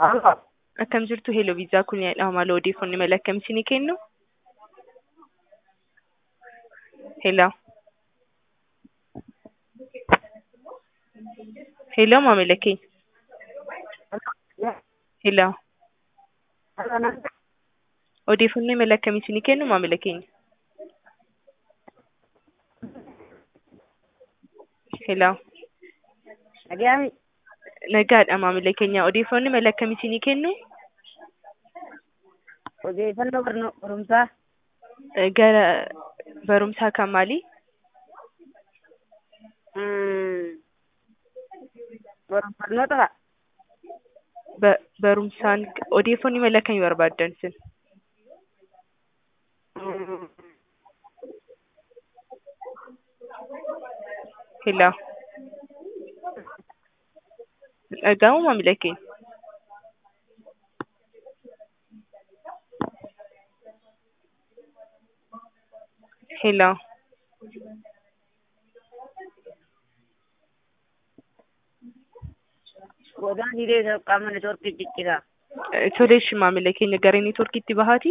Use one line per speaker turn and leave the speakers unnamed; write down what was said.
Halloo.
Akkam jirtu Hello Viizaa kun yaadha mala odeeffannoo mala akkamiitii ni kennu? Hello. Hello maamila keenya. Hello.
Halloo nan
Odeeffannoo mala akkamiitii ni kennu maamila keenya? Hello.
dhaga'ami.
Nagaadha maamila keenya. Odeeffannoo mala akkamiitii ni kennu?
Odeeffannoo barno- barumsaa.
Eh, Gara barumsaa kan maalii?
Mm. Barum- Barnoota fa'a.
Ba- Barumsaan odeeffannoo mala akkamii barbaaddan sin?
Mm.
Hello. Dhaga'uu maamila keenya. Hello.
Godaan hidhee qaama neetwoorkii ciccitaa.
Eh, Toleeshi maamila keenya gara neetwoorkiitti bahaati.